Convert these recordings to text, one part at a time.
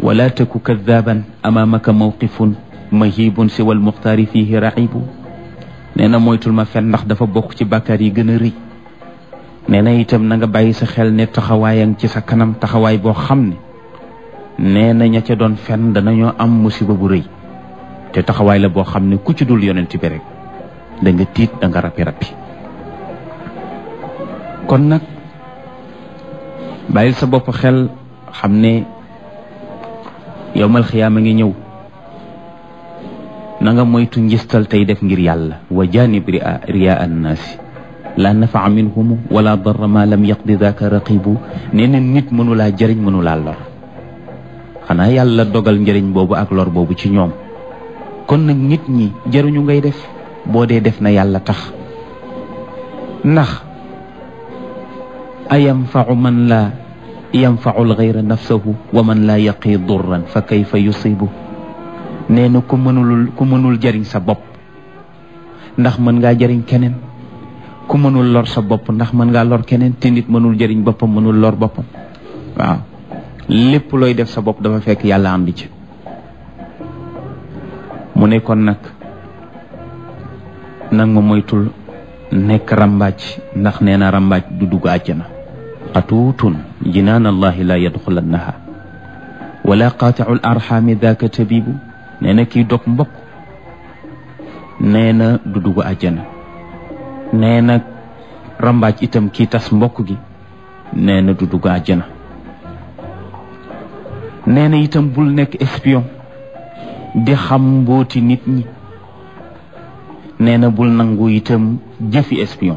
wala taku kadaban amaamaka mawqifun mahibun siwa almuxtaari fihi raxibu nee na moytul ma fen ndax dafa bokk ci bàkkaar yi gën a rëy nee na itam na nga bàyyi sa xel ne taxawaayang ci sa kanam taxawaay boo xam ne nee na ña ca doon fen danañoo am musiba bu rëy te taxawaay la boo xam ne ku ci dul yonent bi rek da nga tiit da nga rappi rappi kon nag bàyyil sa bopp xel xam ne yowmal xiyaama ngi ñëw na nga moytu njistal tey def ngir yàlla wa janib ria ria annaasi la nafaa minhumu wala darra ma lam yaqdi daka raqibu nee na nit mënulaa jëriñ mënulaa lor xanaa yàlla dogal njëriñ boobu ak lor boobu ci ñoom kon nag nit ñi jëruñu ngay def boo dee def na yàlla tax ndax a yanfau man la yanfau alxayra nafsahu wa man la yaqi durran fa kayfa yusibu nee na ku mënul ku mënul jëriñ sa bopp ndax mën ngaa jëriñ keneen ku mënul lor sa bopp ndax mën ngaa lor keneen te nit mënul jëriñ boppam mënul lor boppam waaw lépp looy def sa bopp dafa fekk yàlla am di ci mu ne kon nag nag ma moytul nekk rambaaj ndax nee na rambaaj du dugg àjjana xatuutun jinaan allahi la yadxulannaha wala qaaticu l arxaami daaka tabibu nee na kii dog mbokk nee na du dugg àjjana nee na rambaaj itam kii tas mbokk gi nee na du dugg àjjana nee na itam bul nekk espion di xam mbooti nit ñi nee na bul nangu itam jëfi espion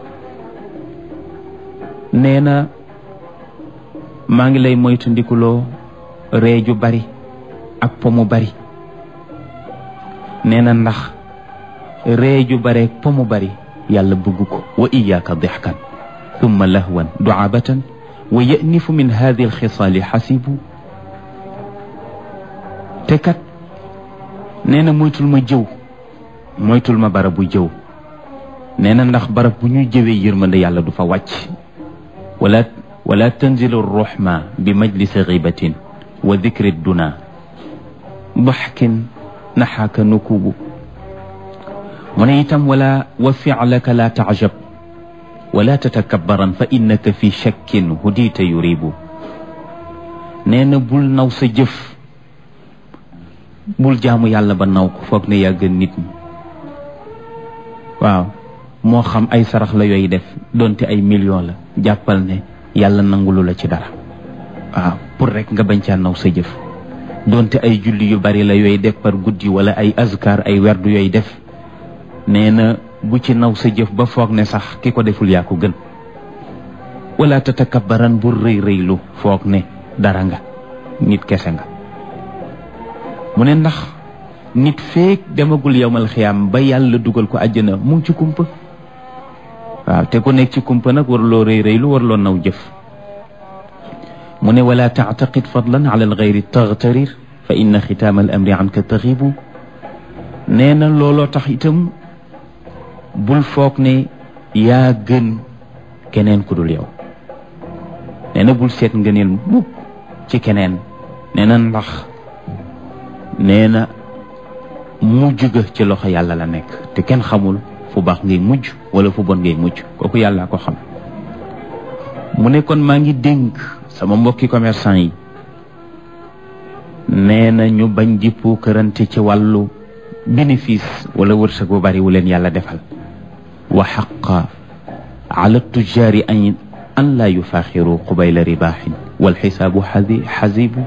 nee na maa ngi lay moytu ndikuloo ree ju bari ak po mu bari nee na ndax ree ju bare ak po mu bari yàlla bëgg ko wa iyaaka dixkan thumma lahwan duabatan wa yanifu min hadi alxisaali xasibu te kat nee na moytul ma jëw moytul ma barab bu jëw nee na ndax barab bu ñuy jëwee yërmande yàlla du fa wàcc wala wala tanzilu ruxma bi majlisi xibatin wa dikri duna daxkin naxaaka nukubu mu ne itam wala wa ficlaka la tacjab wala tatakabaran fa innaka fi shakkin hudita yuribu nee na bul naw sa jëf bul jaamu yàlla ba naw ko foog ne yaa gën nit ñi waaw moo xam ay sarax la yooyu def donte ay million la jàppal ne yàlla nangulu la ci dara waaw pour rek nga bañ caa naw sa jëf donte ay julli yu bari la yooyu def par guddi wala ay azkar ay werdu yooyu def nee na bu ci naw sa jëf ba foog ne sax ki ko deful yaa ko gën wala tatakabaran bu rëy rëylu foog ne dara nga nit kese nga mu ne ndax nit feek demagul yowmal xiyaam ba yàlla dugal ko àjjana mu ngi ci kumpa waaw te ku nekk ci kumpa nag warloo rëy rëylu warloo naw jëf mu ne wala taataqid fadlan ala alxayri taxtarir fa inna xitaama al amri anka taxibu nee na looloo tax itam bul foog ne yaa gën keneen ku dul yow nee na bul seet ngëneel mukk ci keneen nee na ndax nee na mujj ga ci loxo yàlla la nekk te kenn xamul fu baax ngay mujj wala fu bon ngay mujj kooku yàlla ko xam mu ne kon maa ngi dénk sama mbokki commerçant yi nee na ñu bañ di puukarante ci wàllu bénéfice wala wërsëg bu bari wu leen yàlla defal wa xaqa ala tujaari an an laa yufaaxiru qubayla ribaaxin wal xisaabu xadi xasibu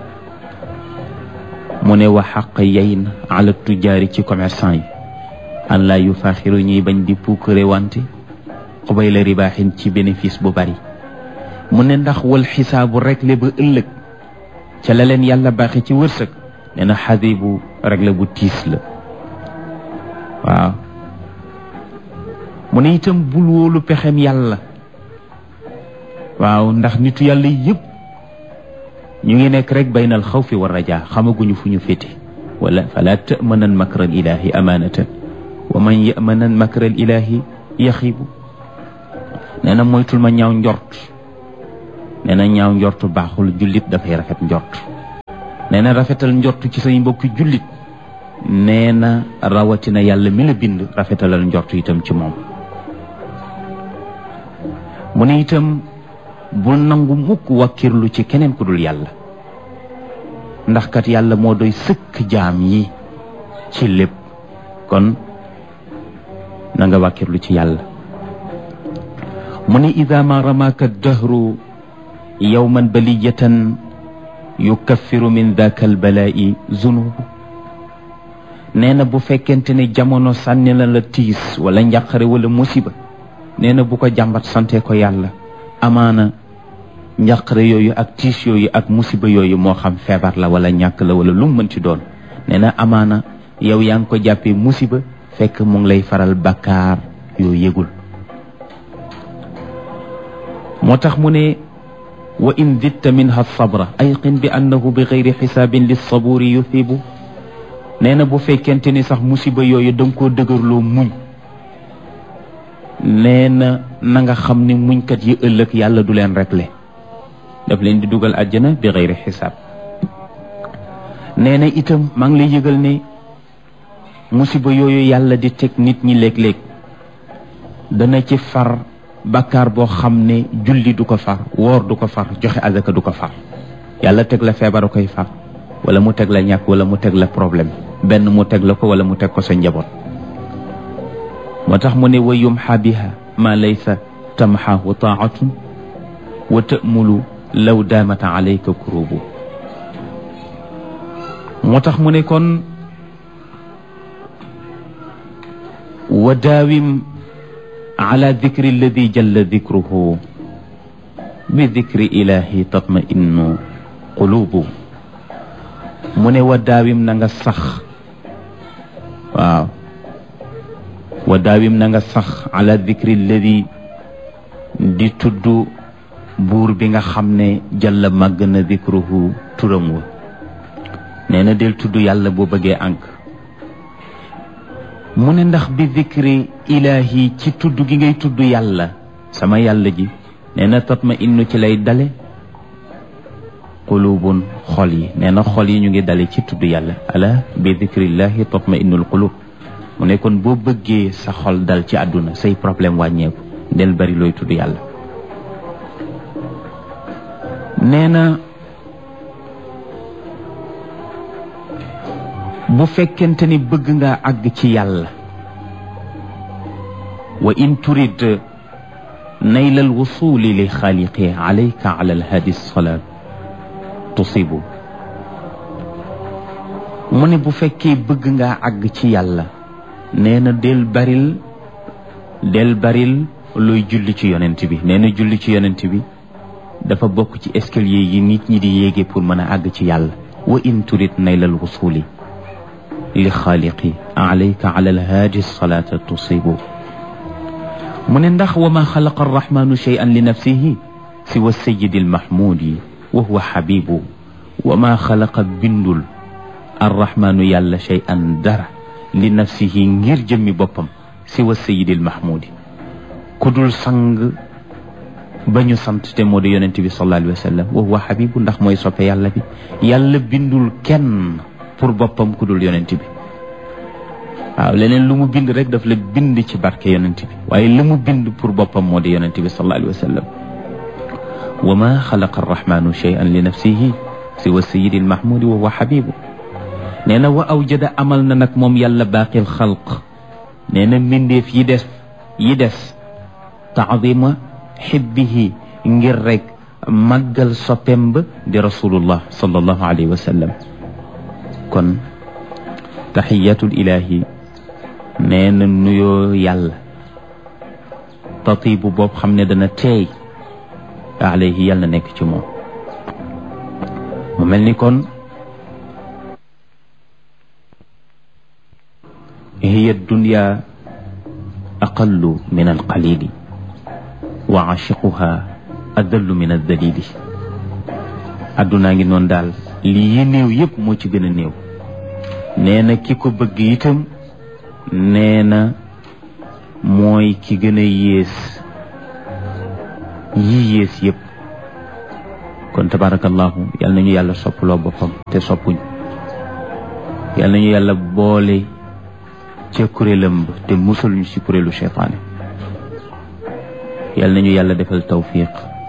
mu ne wa xaq yey na ala tujaari ci commerçant yi an laa yufaaxiru ñuy bañ di puukare wante qubayla ribaaxin ci bénéfice bu bari mu ne ndax wal xisaabu rek le ba ëllëg ca la leen yàlla baaxe ci wërsëg nee na xadibu rek la bu tiis la waaw mu ne itam bul wóolu pexem yàlla waaw ndax nitu yàlla yëpp ñu ngi nekk rek baynal xawfi wa rajaa xamaguñu fu ñu féete wala fala tamanan makral ilahi amanatan wa man yamanan makral ilahi yaxibu nee na moytul ma ñaaw njort nee na ñaaw njort baaxul jullit dafay rafet njort nee na rafetal njortu ci say mbokki jullit nee na rawatina yàlla mi la bind rafetalal njortu itam ci moom mu ne itam bul nangu mukk wakkirlu ci keneen ku dul yàlla ndax kat yàlla moo doy sëkk jaam yi ci lépp kon na nga wàkkirlu ci yàlla mu ne ida ma ramaaka dahru yowman baliyatan yukaffiru min daka albalaa'i zunubu nee na bu fekkente ne jamono sànni la la tiis wala njàqare wala musiba nee na bu ko jàmbat sante ko yàlla amaana njàqare yooyu ak tiis yooyu ak musiba yooyu moo xam feebar la wala ñàkk la wala lu mu mën ci doon nee na amaana yow yaa ngi ko jàppee musiba fekk mu ngi lay faral bakkaar yoo yëgul moo tax mu ne wa in ditta minha sabra ayqin bi annahu bi gayri xisaabin lissaburi yuthibu nee na bu fekkente ni sax musiba yooyu da nga koo dëgërloo muñ nee na na nga xam ni muñkat yi ëllëg yàlla du leen réglé daf leen di dugal àjjana bi gayri xisaab nee na itam maa ngi lay yëgal ne musiba yooyu yàlla di teg nit ñi léeg-léeg dana ci far bakkaar boo xam ne julli du ko far woor du ko far joxe azaka du ko far yàlla teg la feebar a koy far wala mu teg la ñàkk wala mu teg la problème benn mu teg la ko wala mu teg ko sa njaboot moo tax mu ne wa yumxa biha ma laysa tamxaahu taatun wa ta'mulu law daamata alayka kurubu moo tax mu ne kon wa daawim ala dikri alladi jalla dikruhu bi dikri ilahi tatma innu qulubu mu ne wa daawim na nga sax waaw wa daawim na nga sax ala dikri alladi di tudd buur bi nga xam ne jalla màgg na dikruhu turam wa nee na del tudd yàlla boo bëggee ànk mu ne ndax bi dikri ilaahi ci tudd gi ngay tudd yàlla sama yàlla ji nee na tatma innu ci lay dale qulubun xol yi nee na xol yi ñu ngi dale ci tudd yàlla ala bi dikrillahi tatma innul qulub mu ne kon boo bëggee sa xol dal ci àdduna say problème wàññeeku del bari looy tudd yàlla nee na bu fekkente ni bëgg nga àgg ci yàlla wa in turid nayla alwusuli li xaaliqi alayka ala alhadi salaat tusibu mu ne bu fekkee bëgg nga àgg ci yàlla nee na del baril del baril looy julli ci yonent bi nee na julli ci yonent bi dafa bokk ci escalier yi nit ñi di yéege pour mën a àgg ci yàlla wa in turid nayla alwusuli li xaaliqi alayka ala alhaadi salaata tusibu mu ne ndax wa ma xalaqa arrahmanu cheyan li nafsihi siwa sayidi almahmudi wa huwa xabibu wa ma xalaqa bindul arrahmanu yàlla cheyan dara li nafsihi ngir jëmmi boppam siwa sayidi almahmudi ku dul sang ba ñu sant te moo di yonent bi sallallahu alayhi wa sallam wa huwa xabibu ndax mooy soppe yàlla bi yàlla bindul kenn pour boppam ku dul yonent bi waaw leneen lu mu bind rek daf la bind ci barke yonent bi waaye li mu bind pour boppam moo di yonent bi sallallahu alayhi wa sallam wa ma xalaqa arrahmanu cheyan li nafsihi siwa sayidi almahmudi wa huwa xabibu nee na wa awjada amal na nag moom yàlla baaqil xalq nee na mbindeef yi des yi des taadima xibbihi ngir rek màggal soppem ba di rasulullah sallallahu alayhi wa sallam kon taxiyatul ilahi nee na nuyoo yàlla tatibu boobu xam ne dana teey alayhi yàlla nekk ci moom mu mel ni kon hiya dunya aqallu min alqalili wa aashiquha adallu min aldalili addunaa ngi noonu daal lii yi néew yépp moo ci gën a néew nee na ki ko bëgg itam nee na mooy ki gën a yées yi yées yépp kon tabarakallahu yal nañu yàlla soppaloo boppam te soppuñ yal nañu yàlla boole ca kuréelam ba te musul ñu ci kuréelu cheytaane yal nañu yàlla defal tawfiq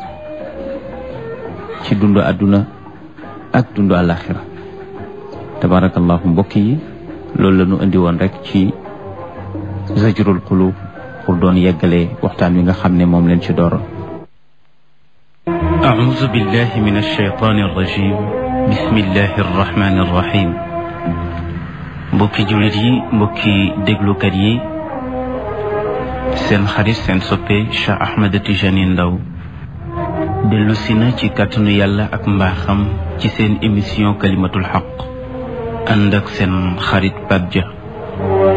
ci dundu àdduna ak dundu àlaxira tabarakallahu mbokk yi loolu la ñu indi woon rek ci zajrul qulub pour doon yeggale waxtaan wi nga xam ne moom leen ci dooroon أعوذ بالله من الشيطان الرجيم بسم الله الرحمن الرحيم mbokki jullit yi mbokki déglukat yi seen xarit seen soppe Cheikh Ahmed Tijani Ndaw dellu si na ci kàttanu yàlla ak mbaaxam ci seen émission kalimatul xaq ànd ak seen xarit Pape Dia